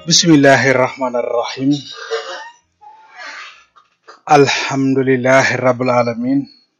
bismillahi rahmani rahim alhamdulillahi rabbil alamin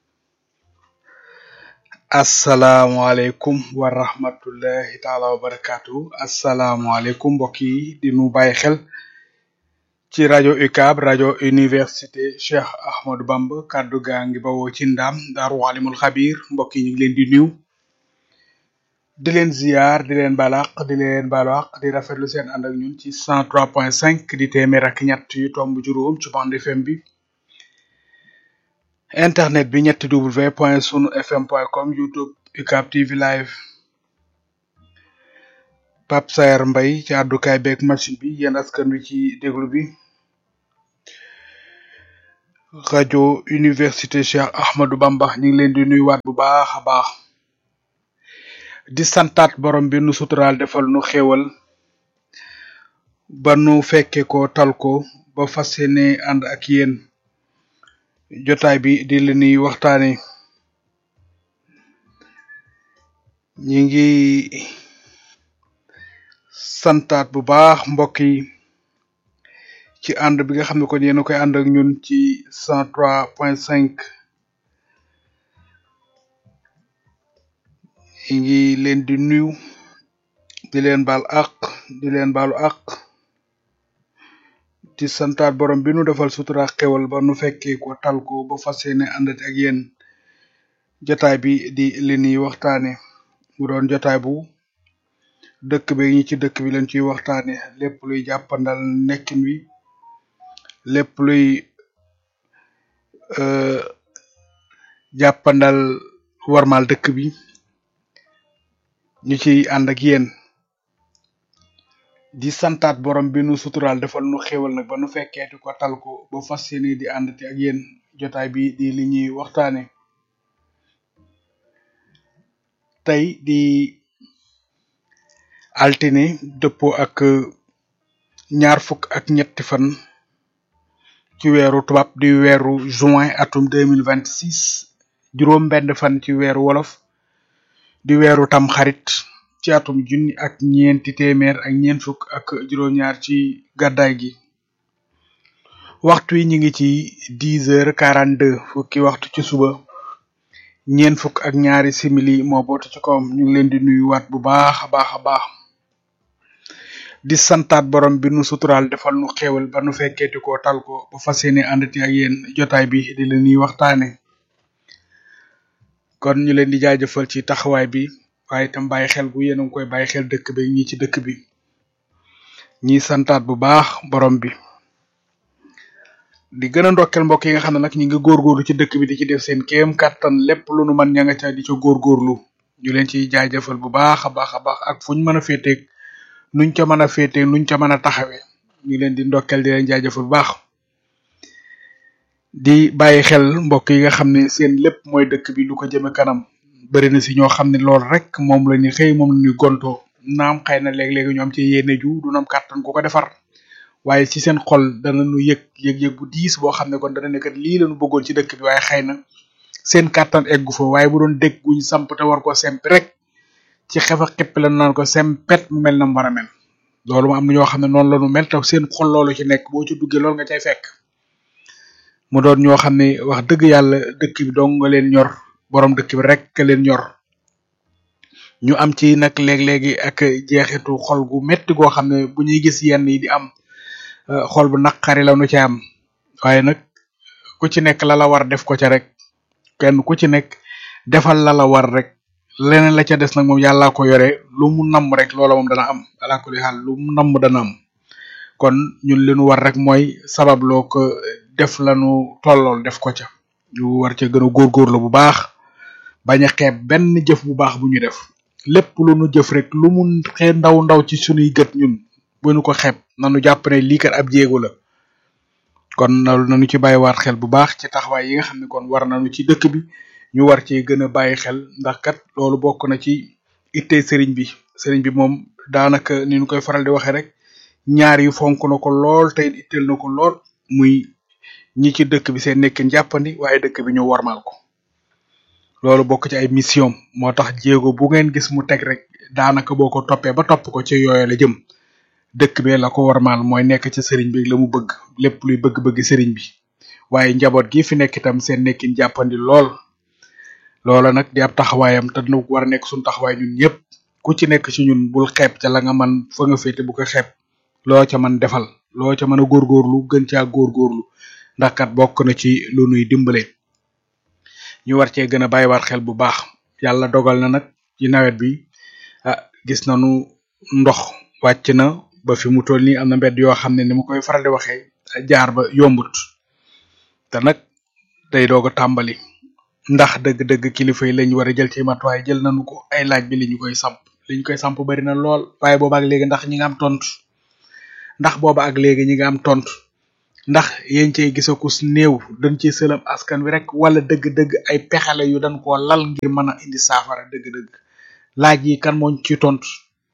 asalaamualeykum wa rahmatullahi taala wa barakatuhu asalaamualeykum mbokk yi di nu bàyyi xel ci rajo UCAB rajo université Cheikh Ahmadou Bamba kàddu gaa ngi bawoo ci ndaam daaru alimul xabir mbokk yi ñu ngi leen di nuyu di leen ziar di leen balaq di leen balaq di rafetlu seen ànd ak ñun ci cent trois point cinq di téeméer ak ñett yu tomb juróom ci bande FM bi internet bi ñetti w point sunu fm point com youtube UCAB TV live Pape Saer Mbaye ci àddukaay beeg machine bi yéen askan wi ci déglu bi rajo université Cheikh Ahmadou Bamba ñu ngi leen di nuyuwaat bu baax a baax di santaat borom bi nu suturaal defal nu xéewal ba nu fekke ko tal ko ba fas yéene ànd ak yéen jotaay bi di li nuy waxtaane ñi ngi santaat bu baax mbokk yi ci ànd bi nga xam ne kon yéen a koy ànd ak ñun ci cent trois point cinq ñi ngi leen di nuyu di leen baal àq di leen baalu àq di santaat borom bi nu defal sutura xewal ba nu fekkee ko tal ko ba fas yéene àndati ak yéen jotaay bi di li ñuy waxtaane mu doon jotaay bu dëkk bi ñi ci dëkk bi leen ciy waxtaane lépp luy jàppandal nekkin wi lépp luy euh jàppandal warmal dëkk bi ñu ciy ànd ak yéen di santaat borom bi nu suturaal defal nu xéewal nag ba nu fekkeeti ko tal ko ba fas yéene di àndati ak yéen jotaay bi di li ñuy waxtaane tey di altine dëppoo ak ñaar fukk ak ñetti fan ci weeru tubaab di weeru juin atum deux mille vingt six juróom benn fan ci weeru wolof di weeru tam xarit ci atum junni ak ñeenti téeméer ak ñeent fukk ak juróom-ñaar ci gàddaay gi waxtu wi ñu ngi ci dix heures quarante deux fukki waxtu ci suba ñeent fukk ak ñaari simili moo bootu ci kawam ñu ngi leen di nuyuwaat bu baax a baax a baax di santaat borom bi nu suturaal defal nu xéewal ba nu fekkeeti ko tal ko ba fas yéene àndati ak yéen jotaay bi di la ñuy waxtaane kon ñu leen di jaajëfal ci taxawaay bi waaye itam bàyyi xel gu yéen a ngi koy bàyyi xel dëkk bi ñi ci dëkk bi ñi santaat bu baax borom bi di gën a ndokkel mbokk yi nga xam ne nag ñi ngi góorgóorlu ci dëkk bi di ci def seen kéem kàttan lépp lu nu man ña nga ca di ca góorgóorlu ñu leen ciy jaajëfal bu baax a baax a baax ak fuñ mën a féeteeg nuñ ca mën a féeteeg nuñ ca mën a taxawee ñu leen di ndokkel di leen jaajëfal bu baax di bàyyi xel mbokk yi nga xam ne seen lépp mooy dëkk bi lu ko jëme kanam bëri na si ñoo xam ne loolu rek moom la ñu xëy moom la ñuy gontoo naam xëy na léeg-léegi ñoom ci yéene ju du nam kàttan ku ko defar waaye ci seen xol dana nu yëg yëg-yëg bu diis boo xam ne kon dana nekkat lii lañu bëggoon ci dëkk bi waaye xëy na seen kàttan eggu fa waaye bu doon dégg guñ samp te war ko sempi rek ci xefa xippi la naan ko sempet mu mel na mu war a mel loolu mu am na ñoo xam ne noonu la ñu mel te seen xol loolu ci nekk boo ci duggee loolu nga cay fekk mu doon ñoo xam ne wax dëgg yàlla dëkk bi dong nga leen ñor borom dëkk bi rek ka leen ñor ñu am ci nag léeg-léegi ak jeexitu xol gu metti goo xam ne bu ñuy gis yenn yi di am xol bu naqari la nu ci am waaye nag ku ci nekk la la war def ko ca rek kenn ku ci nekk defal la la war rek leneen la ca des nag moom yàllaa ko yore lu mu namm rek loola moom dana am ala kulli xaal lu mu namm dana am kon ñun li nu war rek mooy sabab loo ko def lanu tollool def ko ca ñu war ca gën a góorgóorlu bu baax bañ a xeeb benn jëf bu baax bu ñu def lépp lu nu jëf rek lu mu xee ndaw ndaw ci sunuy gët ñun bu nu ko xeeb nanu jàpp ne lii kat ab jéego la kon loolu nañu ci bàyyiwaat xel bu baax ci taxawaay yi nga xam ne kon war nañu ci dëkk bi ñu war cee gën a bàyyi xel ndax kat loolu bokk na ci ittee sëriñ bi sëriñ bi moom daanaka ni ñu koy faral di waxee rek ñaar yi fonk na ko lool te itteel na ko lool muy ñi ci dëkk bi seen nekkin jàppandi waaye dëkk bi ñu warmal ko loolu bokk ci ay mission moo tax jéego bu ngeen gis mu teg rek daanaka boo ko toppee ba topp ko ci yooyu la jëm dëkk bee la ko warmaal mooy nekk ci sëriñ bi la mu bëgg lépp luy bëgg-bëgg sëriñ bi waaye njaboot gi fi nekk itam seen nekkin jàppandi lool loola nag di ab taxawaayam te dina war a nekk suñu taxawaay ñun ñëpp ku ci nekk ci ñun bul xeeb ca la nga man fa nga féete bu ko xeeb loo ca man defal loo ca mën a góorgóorlu gën caa góorgóorlu ndax kat bokk na ci lu nuy dimbale ñu war cee gën a bàyyiwaat xel bu baax yàlla dogal na nag ci nawet bi ah gis nañu ndox wàcc na ba fi mu toll nii am na mbedd yoo xam ne ni ma koy faral di waxee jaar ba yombut te nag day doog a tàmbali ndax dëgg-dëgg kilifa yi lañ war a jël ci matuwaay jël nañu ko ay laaj bi li ñu koy samp li ñu koy samp bari na lool waaye booba ak léegi ndax ñi nga am tontu ndax booba ak léegi ñi nga am tontu ndax yéen cey gisakus néew dañ ci sëlam askan wi rek wala dëgg-dëgg ay pexale yu dañ koo lal ngir mën a indi saafara dëgg-dëgg laaj yi kan moo ci tontu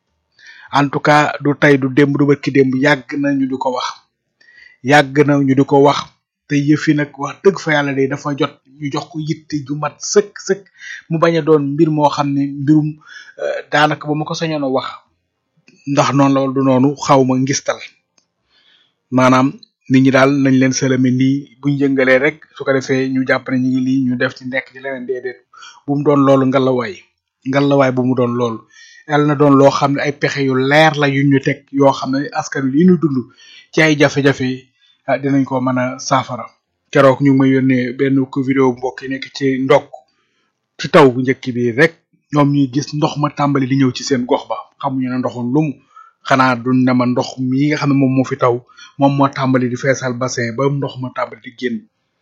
en tout cas du tey du démb du bërki démb yàgg na ñu di ko wax yàgg na ñu di ko wax te yëfi nag wax dëgg fa yàlla de dafa jot ñu jox ko yitte ju mat sëkk sëkk mu bañ a doon mbir moo xam ne mbirum daanaka ba ma ko sañoon a wax ndax noonu la du noonu xaw ma ngistal maanaam nit ñi daal nañ leen sëlami nii buñ yëngalee rek su ko defee ñu jàpp ne ñu ngi lii ñu def ci nekk ci leneen déedéet bu mu doon loolu ngalawaay ngalawaay bu mu doon loolu yàlla na doon loo xam ne ay pexe yu leer la yu ñu teg yoo xam ne askan wi li ñu dund ci ay jafe-jafe dinañ ko mën a saafara keroog ñu ngi may yónnee benn ko vidéo mbokk yi nekk ci ndokk ci taw bu njëkk bi rek ñoom ñuy gis ndox ma tàmbali di ñëw ci seen gox ba xamuñu ne ndoxum lumu xanaa duñ ne ma ndox mii nga xam ne moom moo fi taw moom moo tàmbali di feesal bassin ba ndox ma tàmbali di génn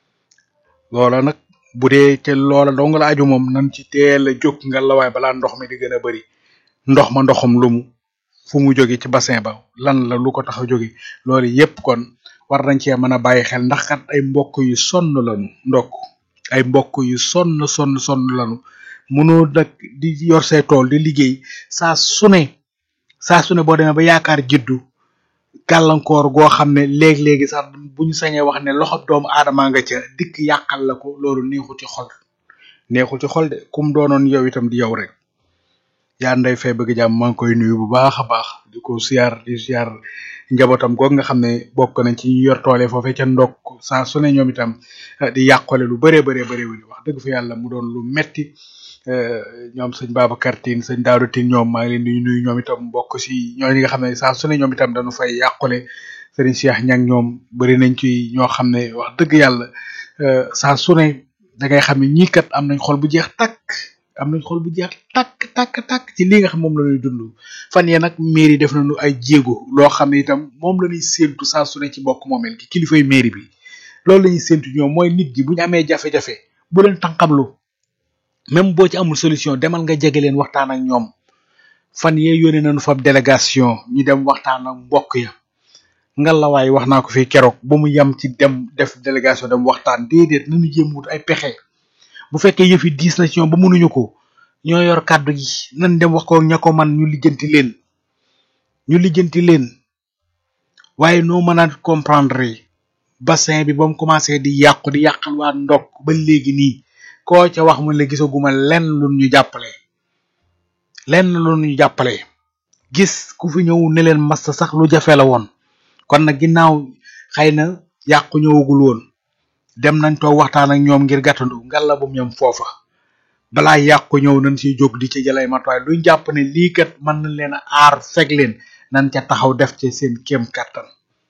loola nag bu dee te loola dong la aju moom nan ci teel a jóg nga la waay balaa ndox mi di gën a bari ndox ma ndoxum lumu fu mu jóge ci bassin ba lan la lu ko tax a jóge loolu yépp kon war nañ cee mën a bàyyi xel ndax kat ay mbokk yu sonn lañu ndokk ay mbokk yu sonn sonn sonn lañu mënoo nag di yor say tool di liggéey saa su ne saa su ne boo demee ba yaakaar jiddu gàllankoor goo xam ne léegi-léegi sax bu ñu sañee wax ne loxo doomu aadama nga ca dikk yàqal la ko loolu neexul ci xol neexul ci xol de kum doonoon yow itam di yow rek yaa nday fay bëgg jàmm maa ngi koy nuyu bu baax a baax di ko siyaar di siyaar njabootam goog nga xam ne bokk nañ ci ñu yor toole foofee ca ndokk saa su ne ñoom itam di yàqole lu bëree bëree bëri wax dëgg fa yàlla mu doon lu metti ñoom sëñ Babacar Tine sëñ Daouda Tine ñoom maa ngi leen di nuyu ñoom itam bokk si ñooñu nga xam ne saa su ne ñoom itam dañu fay yàqule sëriñ Cheikh ñang ñoom bëri nañ ci ñoo xam ne wax dëgg yàlla saa su ne da ngay xam ne ñii kat am nañ xol bu jeex takk am nañ xol bu jeex takk takk takk ci li nga xam moom la ñuy dund fan yee nag mairie def nañu ay jéego loo xam ne itam moom la ñuy séentu saa su ne ci bokk moomeel gi kilifay mairie bi loolu la ñuy séentu ñoom mooy nit gi bu ñu amee jafe-jafe bu leen tànqamlu même boo ci amul solution demal nga jege leen waxtaan ak ñoom fan yee yónnee nañu fa délégation ñu dem waxtaan ak mbokk ya ngalawaay wax naa ko fii keroog ba mu yem ci dem def délégation dem waxtaan déedéet nañu jéem wut ay pexe bu fekkee yëf yi diis na ci ñoom ba mënuñu ko ñoo yor kàddu gi nan dem wax ko ña ko man ñu lijjanti leen ñu lijjanti leen waaye noo mën a comprendre bassin bi ba mu commencé di yàqu di yàqal waa ndokk ba léegi nii koo ca wax mu la gisaguma lenn lu ñu jàppale lenn lu ñu jàppale gis ku fi ñëw ne leen massa sax lu jafe la woon kon nag ginnaaw xëy na yàqu ñëwagul woon dem nañ toog waxtaan ak ñoom ngir gàttandu ngalla bu ñoom foofa balaa yàqu ñëw nañ ciy jóg di ci jëlay matuwaay luñ jàpp ne lii kat mën nañ leen a aar fekk leen nañ ca taxaw def ci seen kéem kattan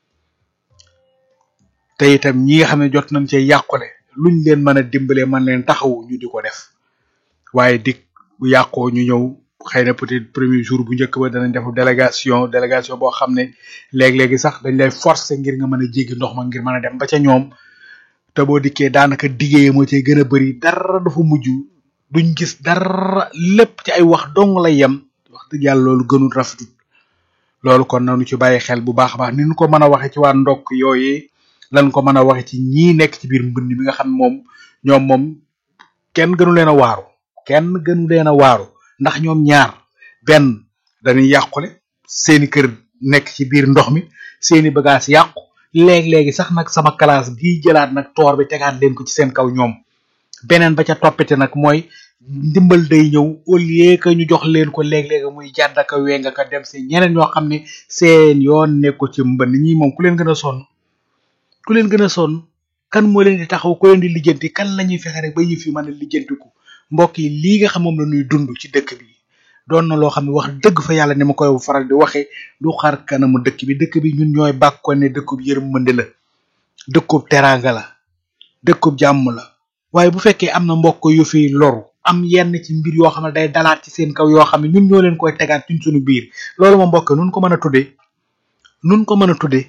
te itam ñi nga xam ne jot nañ cee yàqule luñ leen mën a dimbalee mën leen taxawu ñu di ko def waaye dik bu yàqoo ñu ñëw xëy na peut-être premier jour bu njëkk ba danañ def délégation délégation boo xam ne léeg-léegi sax dañ lay forcer ngir nga mën a jéggi ndox ma ngir mën a dem ba ca ñoom te boo dikkee daanaka diggéeye moo cay gën a bari dara dafa mujj duñ gis dara lépp ci ay wax dong lay yem wax dëgg yàlla loolu gënul rafetut loolu kon nanu ci bàyyi xel bu baax a baax ni ñu ko mën a waxe ci waa ndokk yooyee lan ko mën a waxe ci ñii nekk ci biir mbënd mi nga xam moom ñoom moom kenn gënu leen a waaru kenn gënu leen a waaru ndax ñoom ñaar benn dañuy yàqule seeni kër nekk ci biir ndox mi seeni bagage yàqu léeg-léegi sax nag sama classe bii jëlaat nag toor bi tegaat leen ko ci seen kaw ñoom beneen ba ca toppite nag mooy ndimbal day ñëw au lieu que ñu jox leen ko léeg-léeg muy jàdd ak a weng ak a dem si ñeneen ñoo xam ne seen yoon nekku ci mbënn ñi moom ku leen gën a sonn ku leen gën a sonn kan moo leen di taxaw ku leen di lijjanti kan la ñuy fexe rek ba yëf yi mën a lijjantiku mbokk yi lii nga xam moom la ñuy dund ci dëkk bi doon na loo xam ne wax dëgg fa yàlla ni ma koy faral di waxee du xar kanamu dëkk bi dëkk bi ñun ñooy bàkko ne dëkkub yërmande la dëkkub teraanga la dëkkub jàmm la waaye bu fekkee am na mbokk yu fi loru am yenn ci mbir yoo xam ne day dalaat ci seen kaw yoo xam ne ñun ñoo leen koy tegaat ci suñu biir loolu ma mbokk nun ko mën a tuddee nun ko mën a tuddee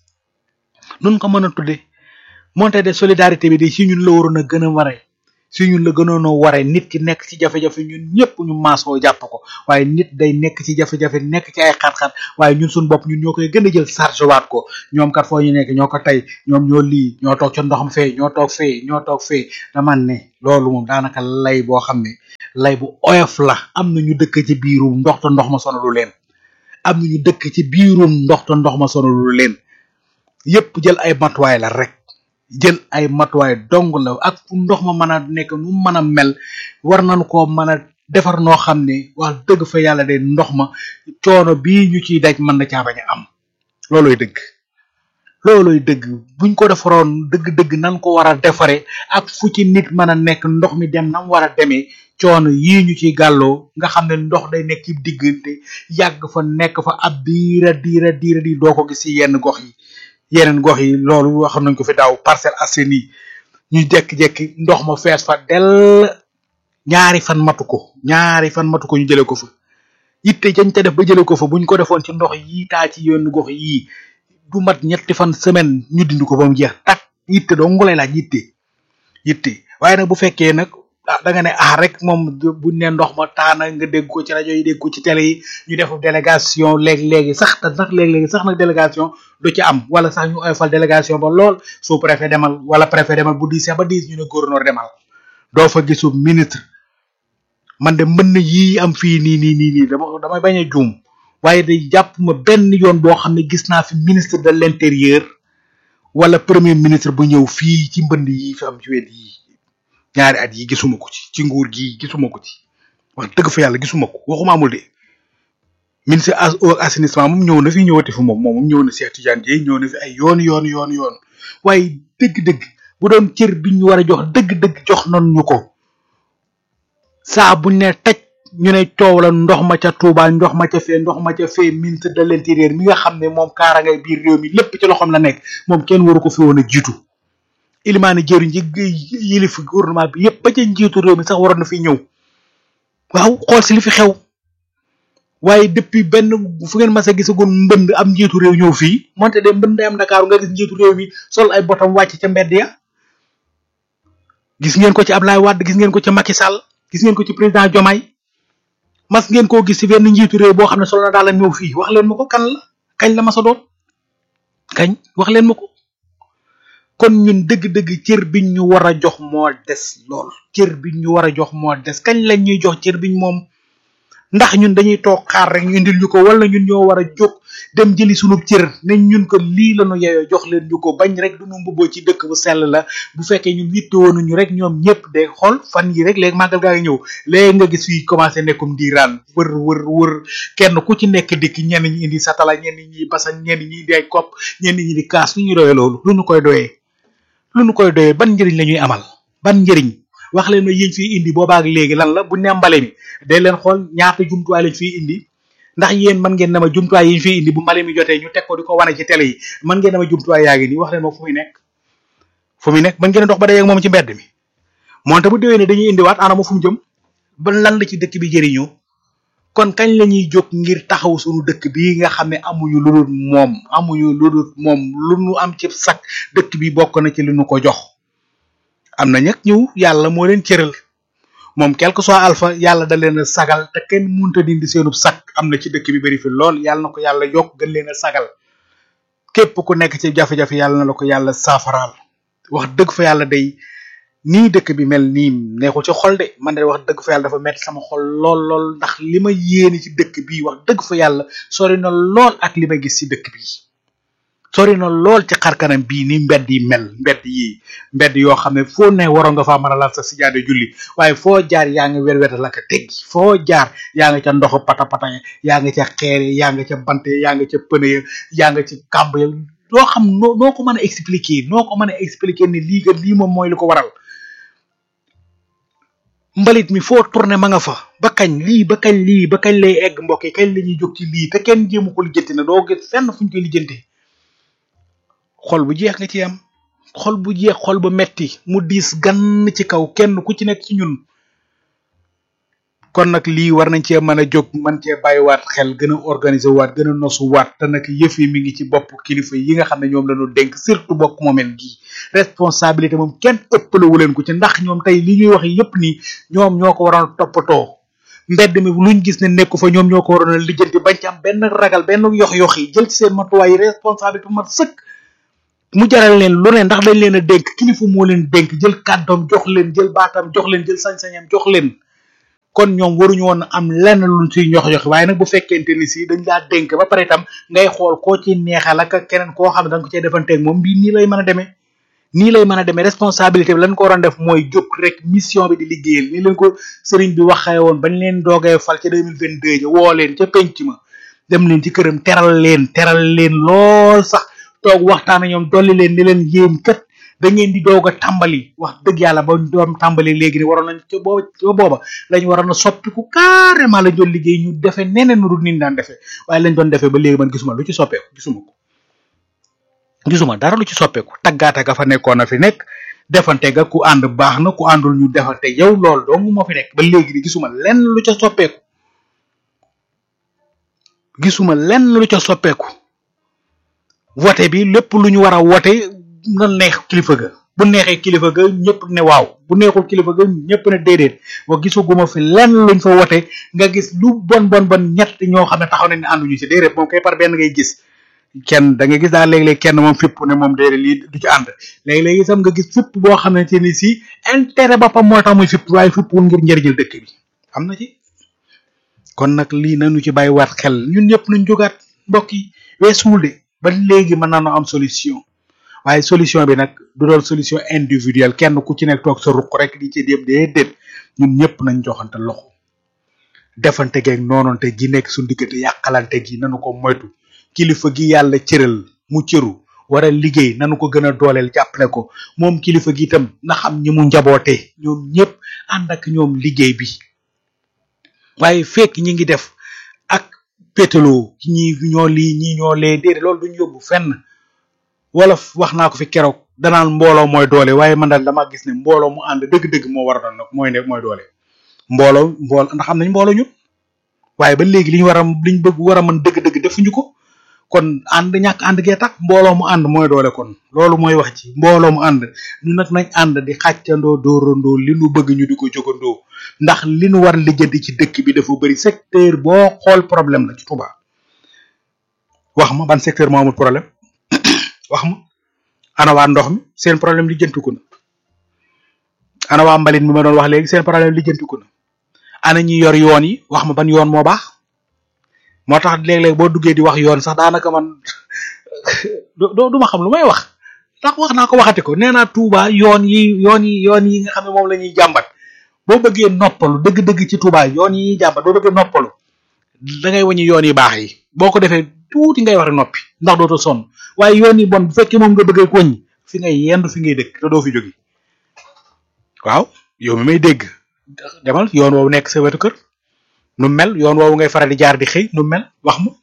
nun ko mën a tuddee moonte de solidarité bi de si ñun la waroon a gën a waree si ñun la gënoon a waree nit ki nekk ci jafe-jafe ñun ñëpp ñu maasoo jàpp ko waaye nit day nekk ci jafe-jafe nekk ci ay xat-xat waaye ñun suñu bopp ñun ñoo koy gën a jël charge waat ko ñoom kat foo ñu nekk ñoo ko tey ñoom ñoo lii ñoo toog ca ndox mi fee ñoo toog fee ñoo toog fee dama ne loolu moom daanaka lay boo xam ne lay bu oyof la am na ñu dëkk ci biirum ndox te ndox ma sonalu leen am na ñu dëkk ci biirum ndox te ndox ma sonalu leen yépp jël ay matuwaay la rek jël ay matuwaay dong la ak fu ndox ma mën a nekk nu mën a mel war nañu koo mën a defar noo xam ne wax dëgg fa yàlla de ndox ma coono bii ñu ciy daj mën na caa bañ a am looloy dëgg looloy dëgg buñ ko defaroon dëgg-dëgg nan ko war a defare ak fu ci nit mën a nekk ndox mi dem nam war a demee coono yii ñu ciy gàlloo nga xam ne ndox day nekk ci diggante yàgg fa nekk fa ab diira diira diira di doo ko gis ci yenn gox yi yeneen gox yi loolu xam nañ ko fi daaw Parcelles Assainies ñu jekki-jekki ndox ma fees fa dell ñaari fan matu ko ñaari fan matu ko ñu jëlee ko fa yitte jañ te def ba jëlee ko fa buñ ko defoon ci ndox yii taa ci yenn gox yii du mat ñetti fan semaine ñu dindi ko ba mu jeex tak yitte doo ngulay laaj yitte yitte waaye nag bu fekkee nag ah da nga ne ah rek moom buñ ne ndox ma taana nga dégg ko ci rajo yi dégg ko ci télé yi ñu def délégation léeg-léegi sax te sax léeg-léegi sax nag délégation du ci am wala sax ñu oyofal délégation ba lool sous préfet demal wala préfet demal bu diisee ba diis ñu ne gouverneur demal doo fa gisu ministre man de mën na yii am fii nii nii nii nii dama damay bañ a juum waaye day jàpp ma benn yoon boo xam ne gis naa fi ministre de l'intérieur wala premier ministre bu ñëw fii ci mbënd yi fi am ci wet yi ñaari at yi gisuma ko ci ci nguur gi gisuma ko ci wax dëgg fa yàlla gisuma ko waxuma amul de ministre assainissement moom ñëw na fi ñëwati fi moom moom ñëw na Cheikh Tidiane Dièye ñëw na fi ay yoon yoon yoon yoon waaye dëgg-dëgg bu doon cër bi ñu war a jox dëgg-dëgg jox nañ ñu ko saa buñ ne taj ñu ne coow la ndox ma ca Touba ndox ma ca fee ndox ma ca fee ministre de l'intérieur mi nga xam ne moom kaarangay biir réew mi lépp ci loxoom la nekk moom kenn waru ko fi woon a jiitu ilimaani jëriñ ji yilif gouvernement bi yépp ba ca njiitu réew mi sax waroon na fi ñëw waaw xool si li fi xew waaye depuis benn fu ngeen mas a gisagoon mbënd am njiitu réew ñëw fii moonte de mbënd am Dakar nga gis njiitu réew mi sol ay botam wàcc ca mbedd ya gis ngeen ko ci Ablaye Wade gis ngeen ko ci Macky Sall gis ngeen ko ci président Diomaye mas ngeen koo gis ci benn njiitu réew boo xam ne sol na daal la ñëw fii wax leen ma ko kan la kañ la mas a doon kañ wax leen ma ko kon ñun dëgg-dëgg cër biñ ñu war a jox moo des lool cër biñ ñu war a jox moo des kañ lañ ñuy jox cër biñ moom ndax ñun dañuy toog xaar rek ñu indil ñu ko wala ñun ñoo war a jóg dem jëli sunu cër ne ñun ko lii la ñu yeyoo jox leen ñu ko bañ rek du ñu mbubboo ci dëkk bu sell la bu fekkee ñun yitte woonuñu rek ñoom ñëpp de xool fan yi rek léegi màggal gaa ngi ñëw léegi nga gis fii commencé nekkum diiraan wër wër wër kenn ku ci nekk dikk ñenn ñi indi satala ñenn ñi basan ñenn ñi indi ay kopp ñenn ñi di kaas lu ñu doyee loolu lu ñu koy doyee lu ñu koy doyee ban njëriñ la ñuy amal ban njëriñ wax leen ne yéen fii indi boobaak léegi lan la bu ne mbale mi day leen xool ñaata jumtuwaay lañ fii indi ndax yéen mën ngeen ne ma jumtuwaay yi ñu fii indi bu mbale mi jotee ñu teg ko di ko wane ci télé yi mën ngeen ne ma jumtuwaay yaa ngi nii wax leen ma fu muy nekk fu muy nekk mën ngeen dox ba day ak moom ci mbedd mi moonte bu déwee ne dañuy indiwaat ana ma fu mu jëm ba lan la ci dëkk bi jëriñoo kon kañ la ñuy jóg ngir taxaw suñu dëkk bi nga xam ne amuñu lu dul moom amuñu lu dul moom lu nu am ci sak dëkk bi bokk na ci li nu ko jox am na ñag ñëw yàlla moo leen cëral moom quelque soit alpha yàlla da leen a sagal te kenn munta dindi seenub sak am na ci dëkk bi bari fi lool yàlla na ko yàlla yokk gën leen a sagal képp ku nekk ci jafe-jafe yàlla na la ko yàlla saafaraal wax dëgg fa yàlla day nii dëkk bi mel nii neexul ci xol de man de wax dëgg fa yàlla dafa metti sama xol lool lool ndax li ma yéene ci dëkk bi wax dëgg fa yàlla sori na lool ak li ma gis ci dëkk bi sori na lool ci xarkanam bii ni mbedd yi mel mbedd yi mbedd yoo xam ne foo ne waroon nga faa mën a laal sa sijaade julli waaye foo jaar yaa ngi wer weta la ka teggi foo jaar yaa nga ca ndoxu pata pata yaa nga ca xeer yaa nga ca bant yaa nga ca pëne yaa nga ci kàmb ya doo xam noo noo ko mën a expliquer noo ko mën a expliquer ni lii kat lii moom mooy li ko waral mbalit mi foo tourné ma nga fa ba kañ lii ba kañ lii ba kañ lay egg mbokk yi kañ la ñuy jóg ci lii te kenn jéemu ko lijjanti na doo gis fenn fu ñu koy lijjantee xol bu jeex nga ci am xol bu jeex xol bu metti mu diis gann ci kaw kenn ku ci nekk ci ñun kon nag lii war nañ cee mën a jóg mën cee bàyyiwaat xel gën a organiser waat gën a nosu waat te nag yëf yi mi ngi ci bopp kilifa yi nga xam ne ñoom lañu dénk surtout bokk moomeel gii responsabilité moom kenn ëppalewu leen ko ci ndax ñoom tey li ñuy wax yépp nii ñoom ñoo ko waroon toppatoo mbedd mi luñ gis ne nekku fa ñoom ñoo ko waroon a lijjanti bañ ci am benn ragal benn yox-yox yi jël ci seen matuwaay responsabilité mat sëkk mu jaral leen lu ne ndax dañ leen a dénk kilifa moo leen dénk jël kàddoom jox leen jël baatam jox leen jël sañ-sañam jox leen kon ñoom waruñu woon am lenn luñ siy ñox yox waaye nag bu fekkente ni si dañ laa dénk ba pare itam ngay xool koo ci neexal ak keneen koo xam ne da nga ko cee defanteeg moom bii nii lay mën a demee nii lay mën a demee responsabilité bi lañ ko waroon def mooy jóg rek mission bi di liggéeyal ni leen ko sëriñ bi waxee woon bañ leen doogee fal ca 2022 ja woo leen ca penc ma dem leen ci këram teral leen teral leen lool sax toog waxtaan ak ñoom dolli leen ni leen yéen kat da ngeen di doog a tàmbali wax dëgg yàlla ba doom tàmbali léegi ni waroon nañ ca booba ca booba lañ waroon a soppiku carrément lañ doon liggéey ñu defee neneen nu dul ni daan defee waaye lañ doon defee ba léegi man gisuma lu ci soppeeku gisuma ko gisuma dara lu ci soppeeku taggaata ga fa nekkoon na fi nekk defante ga ku ànd baax na ku àndul ñu defante yow loolu dong moo fi nekk ba léegi ni gisuma lenn lu ca soppeeku gisuma lenn lu ca soppeeku vote bi lépp lu ñu war a wote na neex kilifa ga bu neexee kilifa ga ñëpp ne waaw bu neexul kilifa ga ñëpp ne déedéet wa gisuguma fi lenn luñ fa wote nga gis lu bon bon bon ñett ñoo xam ne taxaw nañ ne ànduñu ci déedéet moom kay par benn ngay gis kenn da nga gis daal léeg-léeg kenn moom fipp ne moom déedéet lii du ci ànd léeg-léeg itam nga gis fipp boo xamante ni si intérêt boppam moo tax muy fipp waaye fippul ngir njëriñal dëkk bi am na ci kon nag lii nañu ci bàyyiwaat xel ñun ñëpp nañ jógaat mbokk yi weesuwul de ba léegi mën nañoo am solution waaye solution bi nag du doon solution individuelle kenn ku ci nekk toog sa ruq rek di ci dem déedéet ñun ñëpp nañ joxante loxo defante geeg noononte gi nekk suñu diggante yàqalante gi nanu ko moytu kilifa gi yàlla cëral mu cëru war a liggéey nanu ko gën a dooleel jàppale ko moom kilifa gi itam na xam ñi mu njaboote ñoom ñëpp ànd ak ñoom liggéey bi waaye fekk ñi ngi def ak pétaloo ñi ñoo lii ñi ñoo lee déedéet loolu duñ yóbbu fenn wala wax naa ko fi keroog danaan mbooloo mooy doole waaye man daal dama gis ne mbooloo mu ànd dëgg-dëgg moo war a doon nag mooy ne mooy doole mbooloo mbooloo ndax am nañ mbooloo ñun waaye ba léegi li ñu war a li ñu bëgg war a mën dëgg-dëgg defuñu ko kon ànd ñàkk ànd gee tax mbooloo mu ànd mooy doole kon loolu mooy wax ci mbooloo mu ànd ñu nag nañ ànd di xàccandoo dóorandoo li nu bëgg ñu di ko jógandoo ndax li nu war lijjanti ci dëkk bi dafa bëri secteur boo xool problème la ci Touba wax ma ban secteur moo amul problème wax ma ana waa ndox mi seen problème lijjantiku na ana waa mbalit mi ma doon wax léegi seen problème lijjantiku na ana ñi yor yoon yi wax ma ban yoon moo baax moo tax léeg-léeg boo duggee di wax yoon sax daanaka man doo du ma xam lu may wax ndax wax naa ko waxati ko nee naa Touba yoon yi yoon yi yoon yi nga xam ne moom la ñuy jàmbat boo bëggee noppalu dëgg-dëgg ci Touba yoon yi ñuy jàmbat boo bëggee noppalu da ngay wàññi yoon yi baax yi boo ko defee tuuti ngay wax noppi ndax dootoo sonn waaye yoon yi bon bu fekkee moom nga bëggee wàññi fi ngay yendu fi ngay dëkk te doo fi jóge waaw yow mi may dégg demal yoon woowu nekk sa wetu kër nu mel yoon woowu ngay faral di jaar di xëy nu mel wax ma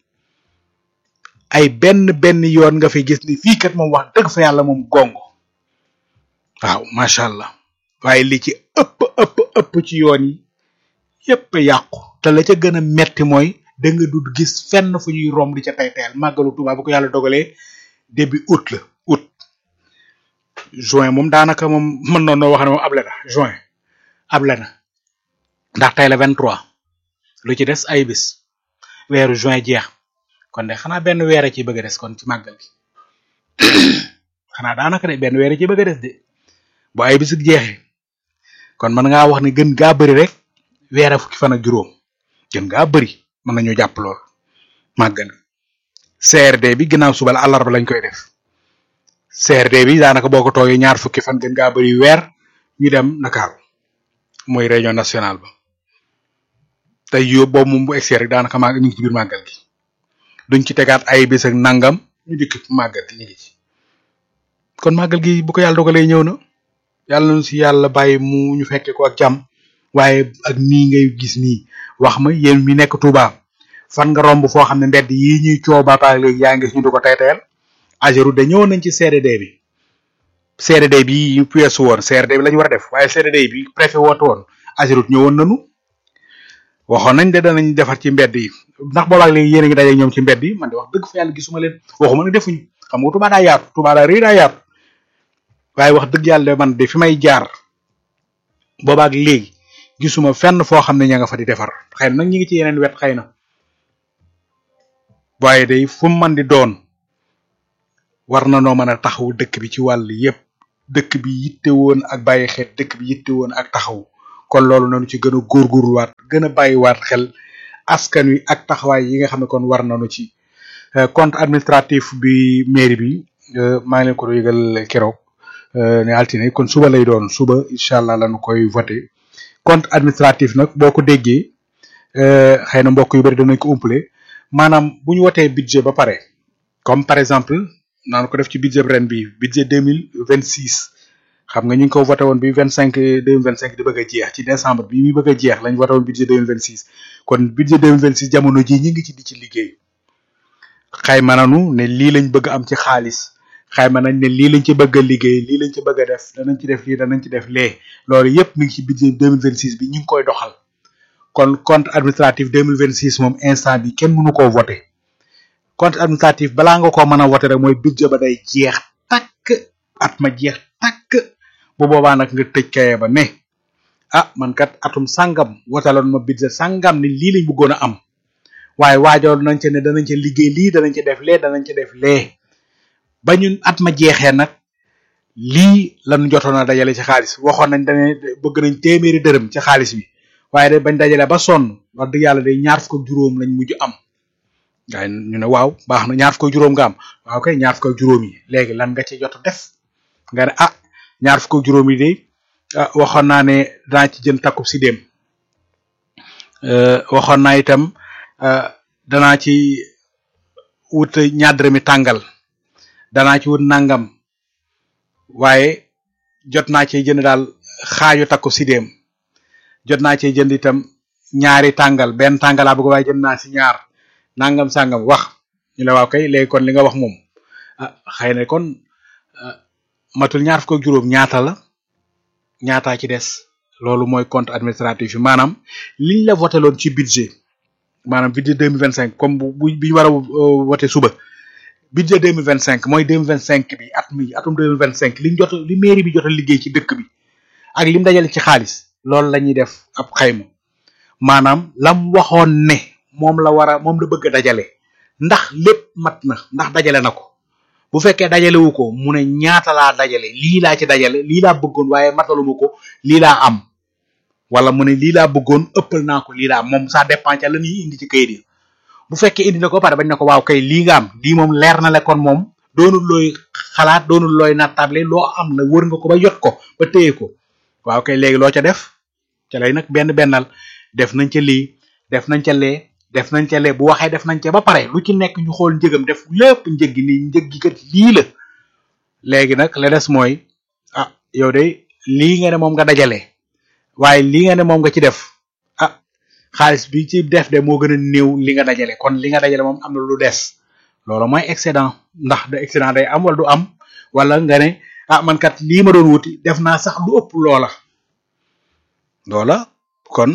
ay benn benn yoon nga fi gis ni fii kat moom wax dëgg fa yàlla moom gongo waaw macha allah waaye li ci ëpp ëpp ëpp ci yoon yi yépp yàqu te la ca gën a metti mooy da nga dud gis fenn fu ñuy romb di ca tey teyal màggalu Tuubaa bu ko yàlla dogalee début août la août juin moom daanaka moom mën noon noo wax ne moom able na juin able na ndax tey la 23 lu ci des ay bis weeru juin jeex kon de xanaa benn weer a ci bëgg a des kon ci màggal gi xanaa daanaka de benn weer a ci bëgg a des de bu ay bis jeexee kon mën ngaa wax ne gën gaa bëri rek weer a fukki fan ak juróom gën gaa bëri mën nañu jàpp lool màggal CRD bi ginnaaw suba la àllarba lañ koy def CRD bi daanaka boo ko toogee ñaar fukki fan gën ngaa bëri weer ñu dem Dakar mooy réunion nationale ba tey yo boobu moom bu egsee rek daanaka maa ñu ngi ci biir màggal gi duñ ci tegaat ay bés ak nangam ñu dikk màggal gi ñu ngi ci kon màggal gi bu ko yàlla dogalee ñëw na yàlla nañu si yàlla bàyyi mu ñu fekke ko ak jàmm waaye ak nii ngay gis nii wax ma yéen mi nekk Touba fan nga romb foo xam ne mbedd yii ñuy coow baapaak léegi yaa ngi gis ñu du ko taytayal ageru de ñëwoon nañ ci CRD bi CRD bi ñu weesu woon CRD bi la ñu war a def waaye CRD bi préfet woote woon agerut ñëwoon nañu waxoon nañ de danañ defar ci mbedd yi ndax boobaak léegi yéen a ngi daje ñoom ci mbedd yi man de wax dëgg fa yàlla gisuma leen waxuma ne defuñ xam nga Touba daa yaatu Touba daa rëy daa yaatu waaye wax dëgg yàlla de man de fi may jaar boobaak léegi gisuma fenn foo xam ne ña nga fa di defar xëy na nag ñi ngi ci yeneen wet xëy na waaye day fu mu mën di doon war na noo mën a taxaw dëkk bi ci wàll yépp dëkk bi yitte woon ak bàyyi xel dëkk bi yitte woon ak taxaw kon loolu nañu ci gën a góorgóorluwaat gën a bàyyiwaat xel askan wi ak taxawaay yi nga xam ne kon war nañu ci compte administratif bi mairie bi maa ngi leen ko yëgal keroog ne altine kon suba lay doon suba incha allah lañu koy voté compte administratif nag boo ko déggee xëy na mbokk yu bari danañ ko umpale maanaam bu ñu wotee budget ba pare comme par exemple naan ko def ci budget ren bi budget deux mille vingt six xam nga ñu ngi ko voté woon bi vingt cinq deux mille vingt cinq di bëgg a jeex ci décembre bi muy bëgg a jeex lañ voté woon budget deux mille vingt six kon budget deux mille vingt six jamono ji ñi ngi ci di ci liggéey xayma nanu ne lii lañ bëgg am ci xaalis xayma nañ ne lii lañ ci bëgg a liggéey lii lañ ci bëgg a def danañ ci def lii danañ ci def lee loolu yépp mi ngi ci budget deux mille vingt six bi ñu ngi koy doxal kon compte administratif deux mille vingt six moom instant bi kenn mënu koo voté compte administratif balaa nga koo mën a voté rek mooy budget ba day jeex takk at ma jeex takk bu boobaa nag nga tëj kaye ba ne ah man kat atum sangam wotaloon ma budget sangam ni lii lañ bëggoon a am waaye waajoon nañ ca ne danañ ca liggéey lii danañ ca def lee danañ ca def lee ba ñun at ma jeexee nag lii lañu jotoon a dajale ci xaalis waxoon nañ dane bëgg nañ téeméeri dërëm ci xaalis bi waaye de bañ dajale ba sonn wax dëgg yàlla day ñaar fukk ak juróom lañ mujj am waaye ñu ne waaw baax na ñaar fukk ak juróom nga am waaw kay ñaar fukk ak juróom yi léegi lan nga ci jot a def nga ne ah ñaar fukk ak juróom yi de ah waxoon naa ne danaa ci jën takkub si dem waxoon naa itam danaa ci wut ñaar dërëmi tàngal danaa ci wut nangam waaye jot naa ci jënd daal xaaju takku si dem jot naa cee jënd itam ñaari tàngal benn tàngalaa bëgg waaye jënd naa si ñaar nangam sangam wax ñu ne waaw kay léegi kon li nga wax moom ah xëy na kon matul ñaar fukk ak juróom ñaata la ñaataa ci des loolu mooy compte administratif yi maanaam liñ la voté loon ci budget maanaam budget deux mille vingt cinq comme bu bu bi ñu war a voté suba budget deux mille vingt cinq mooy deux mille vingt cinq bi at mi atum deux mille vingt cinq liñ jot li mairie bi jot a liggéey ci dëkk bi ak lim dajale ci xaalis loolu la ñuy def ab xayma maanaam lam waxoon ne moom la war a moom la bëgg a dajale ndax lépp mat na ndax dajale na ko bu fekkee dajale wu ko mu ne ñaata laa dajale lii laa ci dajale lii laa bëggoon waaye mataluma ko lii laa am wala mu ne lii laa bëggoon ëppal naa ko lii laa am moom ça dépend ca la ñuy indi ci kayit yi bu fekkee indi na ko pare bañ na ko waaw kay lii nga am lii moom leer na le kon moom doonul looy xalaat doonul looy nattable loo am la wër nga ko ba jot ko ba téye ko waaw kay léegi loo ca def ca lay nag benn bennal def nañ ca lii def nañ ca lee def nañ ca lee bu waxee def nañ ca ba pare lu ci nekk ñu xool njëgam def lépp njëg gi nii njëg gi kat lii la léegi nag la des mooy ah yow de lii nga ne moom nga dajale waaye lii nga ne moom nga ci def ah xaalis bi ci def de moo gën a néew li nga dajale kon li nga dajale moom am na lu des loolu mooy excédent ndax da excédent day am wala du am wala nga ne ah man kat lii ma doon wuti def naa sax lu ëpp loola loola kon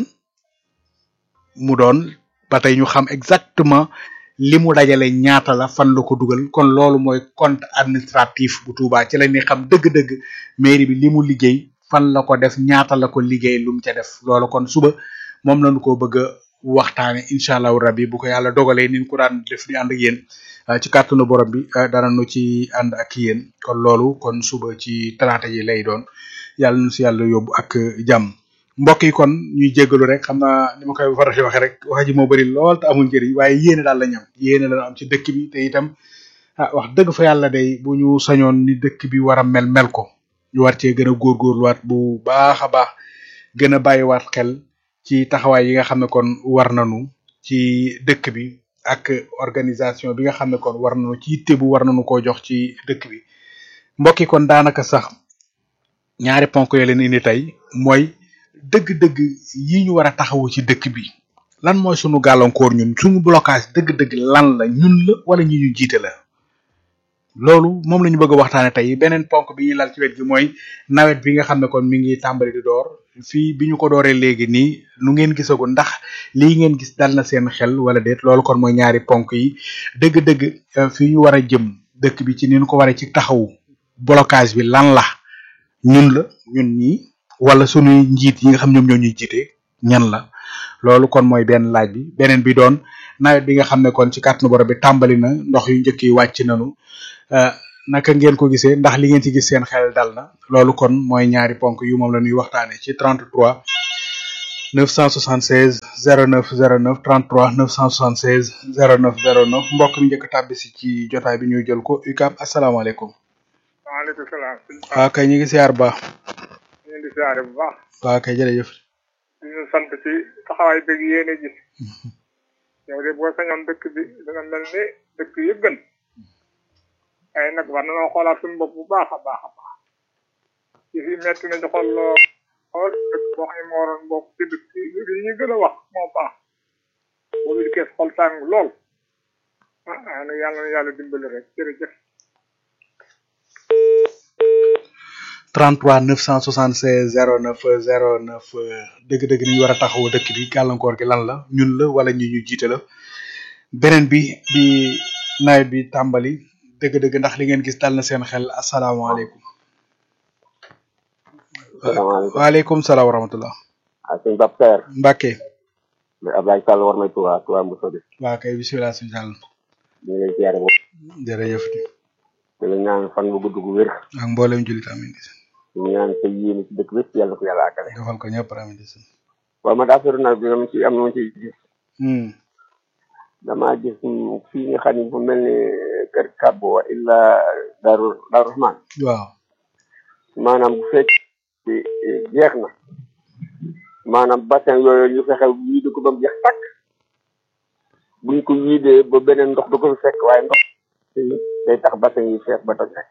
mu doon ba tey ñu xam exactement li mu dajale ñaata la fan la ko dugal kon loolu mooy compte administratif bu Touba ci la ñuy xam dëgg-dëgg mairie bi li mu liggéey fan la ko def ñaata la ko liggéey lu mu ca def loolu kon suba moom lañu ko bëgg a waxtaane incha allahu rabbi bu ko yàlla dogalee ni ñu ko daan def di ànd ak yéen ci kàttanu borom bi dara nu ci ànd ak yéen kon loolu kon suba ci talaata ji lay doon yàlla nu si yàlla yóbbu ak jàmm mbokk yi kon ñuy jéggalu rek xam naa ni ma koy faral di waxee rek wax ji moo bëri lool te amul njëriñ waaye yéene daal la ñam yéene la am ci dëkk bi te itam ah wax dëgg fa yàlla day bu ñu sañoon ni dëkk bi war a mel mel ko ñu war cee gën a góorgóorluwaat bu baax a baax gën a bàyyiwaat xel ci taxawaay yi nga xam ne kon war nañu ci dëkk bi ak organisation bi nga xam ne kon war nañu ci yitte bu war nañu koo jox ci dëkk bi mbokk yi kon daanaka sax ñaari ponk yoo leen indi tey mooy dëgg-dëgg yi ñu war a taxawu ci dëkk bi lan mooy sunu gàllankoor ñun suñu blocage dëgg-dëgg lan la ñun la wala ñi ñu jiite la loolu moom la ñu bëgg a waxtaane tey beneen ponk bi ñuy lal ci wet gi mooy nawet bi nga xam ne kon mi ngi tàmbali di door fii bi ñu ko dooree léegi nii nu ngeen gisagu ndax lii ngeen gis dal na seen xel wala déet loolu kon mooy ñaari ponk yi dëgg-dëgg fii ñu war a jëm dëkk bi ci ni ñu ko waree ci taxawu blocage bi lan la ñun la ñun ñii wala sunuy njiit yi nga xam ñoom ñoo ñuy jiite ñan la loolu kon mooy benn laaj bi beneen bi doon nawet bi nga xam ne kon ci kàttanu borom bi tàmbali na ndox yu njëkk yi wàcc nañu naka ngeen ko gisee ndax li ngeen ci gis seen xel dal na loolu kon mooy ñaari ponk yu moom la ñuy waxtaane ci 33 976 09 09 33 976 09 09 mbokk mi njëkk tàbbi si ci jotaay bi ñuy jël ko UCAB asalaamaaleykum. waaleykum salaam. waaw kay ñu ngi siyaar bu baax. ñu ngi di siyaare bu baax. waaw kay jërëjëf. di ñu sant ci taxawaay bëgg yéene ji. yow de boo sañoon dëkk bi dana mel ni dëkk yëpp gën. waaye nag war nañoo xoolaat suñu bopp bu baax a baax a baax. ci fi metti na xool xool dëkk boo xam ne moo waroon bokk ci dëkk yi ñu gën a wax moo baax. boobu di kees xol tàng lool. ah ah nag yàlla na yàlla dimbali rek jërëjëf. 33 976 09 09 dëgg-dëgg ni ñu war a taxawu dëkk bi gàllankoor gi lan la ñun la wala ñi ñu jiite la beneen bi bi nawet bi tàmbali dëgg-dëgg ndax li ngeen gis dal na seen xel asalaamaaleykum. salaamaaleykum waaleykum salaam wa rahmatullah. ah sëñ Pape Seer. Mbacke. mais Ablaye Sall war na Touba Touba Moussa bi. waa kay bisimilah suñu sàll. ñu ngi lay ziare moom. jërëjëf. di la ñaan fan bu gudd gu wér. ak mboolem jullit amin ñu ñaan sa yéene ci dëkk bépp yàlla ko yàlla àggale. defal ko ñëpp amin waaw ma daa sori nawet bi dama ci am na ma ci gis. Hmm. damaa gis fii nga xam ne bu mel ni kër Kabo wa illa Daaru Daaru Rahman waaw. maanaam bu fekkee jeex na maanaam bassin yooyu ñu fexe wiide ko ba mu jeex tàkk buñ ko wiidee ba beneen ndox du ko fi fekk waaye ndox day tax bassin yi fees ba toj rek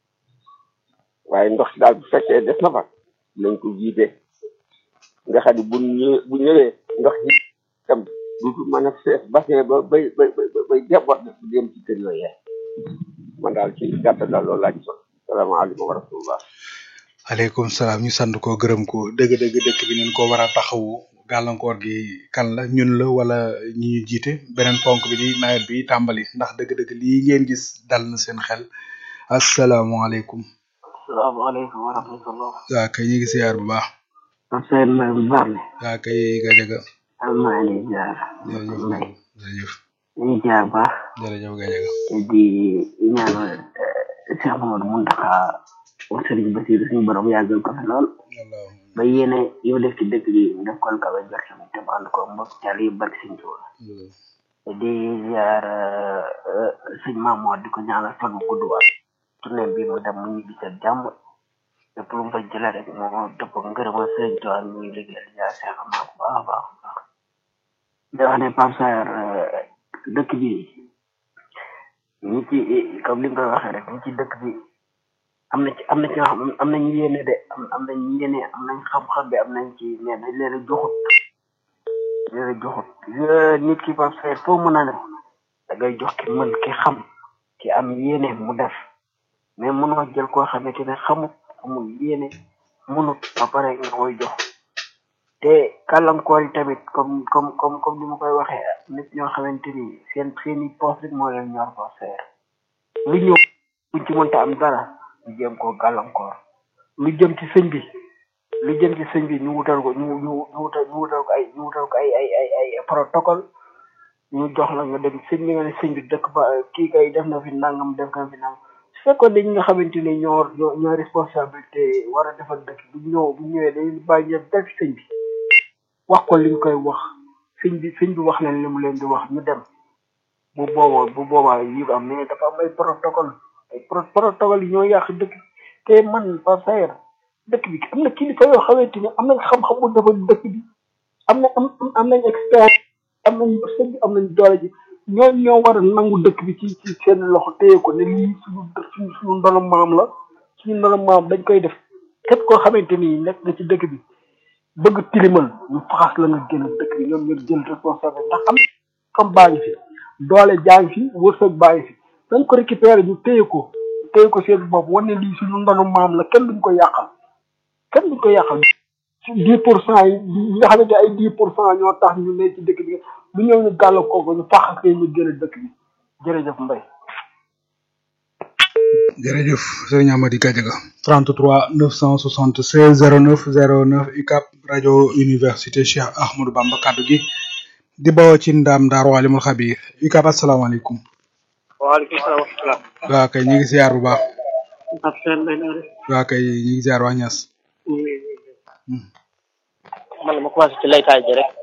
waaye ndox daal bu fekkee des na fa nañ ko wiidee nga xam ne bu ñëwee bu ñëwee ndox yi tam du mën a fees bassin ba bay bay bay bay jabot bu dem ci kër yooyee man daal ci gàttal daal loolu laa ci sol salaamaaleykum wa rahmatullah aleykum salaam ñu sant ko gërëm ko dëgg-dëgg dëkk bi nañ ko war a taxawu gàllankoor gi kan la ñun la wala ñi ñu jiite beneen ponk bi di nawet bi tàmbali ndax dëgg-dëgg lii ngeen gis dal na seen xel asalaamaaleykum. salaamaaleykum wa rahmatullah. waa kay ñu ngi siyaar bu baax. man Seydou Mbaye bu baax la. waa kay Gajaga. am naa leen jaar. jërëjëf Mbaye jërëjëf ñu ngi jaar bu baax. jërëjëf Gajaga. di ñaanal Cheikh Mamadou Mountakha wa Serigne Bassirou suñu borom yàggal ko fi lool. allahumma ba yéene yow def ci dëkk bi mu def ko kawe jortam te mu ànd ko mbokk caal yi barke Sëñ Tuuba. di ziar sëñ Mamour di ko ñaanal fan bu gudd waat. tournée bi mu dem mu ñibbi sa jàmm. lépp lu mu fa jëlee rek moo dëpp ak ngërëma Sëriñ Tuuba mi ngi liggéeyal di jaar Cheikh Mamour bu baax a baax a baax. di wax ne Pape Sarr dëkk bi ñi ci comme li nga koy waxee rek ñi ci dëkk bi am na ci am na ci ñoo xam am nañ yéene de am am nañ yéene am nañ xam-xam bi am nañ ci mais dañ leen a joxut leen a joxut Yo- nit ki Pape Sarr foo mën a ne da ngay jox ki mën ki xam ki am yéene mu def mais mënoo jël koo xamante ne xamut amul yéene mënut ba pare nga koy jox te kàllankoor yi tamit comme comme comme comme ni ma koy waxee nit ñoo xamante ni seen seen i poste rek moo leen ñor ko seer lu ñëw buñ ci mënta am dara ñu jéem koo gàllankoor lu jëm ci sëñ bi lu jëm ci sëñ bi ñu wutal ko ñu ñu ñu wutal ñu wutal ko ay ñu wutal ko ay ay ay ay protocole ñu jox la nga dem sëñ bi nga ne sëñ bi dëkk ba kii kay def na fi nangam def na fi nangam su fekkoon ne ñi nga xamante ne ñoo ñoo ñoo responsabilité war a defal dëkk bu ñëw bu ñëwee dañuy bàyyi ñëpp def sëñ bi wax ko liñ koy wax sëñ bi sëñ bi wax leen li mu leen di wax ñu dem bu boobaa bu boobaa yi am mais dafa am ay protocole ay protocole yi ñoo yàq dëkk te man par sayer dëkk bi am na kilifa yoo xamante ni am nañ xam-xam bu defal dëkk bi am na am am nañ expert am nañ sëñ bi am nañ doole ji ñoo ñoo war a nangu dëkk bi ci ci seen loxo téye ko ne lii suñu suñu suñu ndono maam la suñu ndono maam dañ koy def képp koo xamante ni nekk nga ci dëkk bi bëgg tilimal ñu faxas la nga génn dëkk bi ñoom ñu jël responsable ndax am comme baa ngi fi doole jaa ngi fi wërsëg baa ngi fi dañ ko récupérer ñu téye ko téye ko seen bopp wane lii suñu ndono maam la kenn duñ ko yàqal kenn duñ ko yàqal dix pour cent yi nga xamante ay dix pour cent ñoo tax ñu ne ci dëkk bi lu ñëw ñu gàll kooku ñu faxas ñu génn dëkk bi jërëjëf Mbaye jërëjëf sëriñ Amady Gadiaga 33 976 09 09 UCAB rajo université Cheikh Ahmadou Bamba kaddu gi di bawoo ci ndam Daaru Alimul Xabir UCAB asalaamaaleykum. waaleykum salaam wa rahmatulah. waa kay ñu ngi ziar bu baax. ab seen lay naa def. waa kay ñu ngi ziar waa Ñas. man la ma commencé ci laytaay ji rek.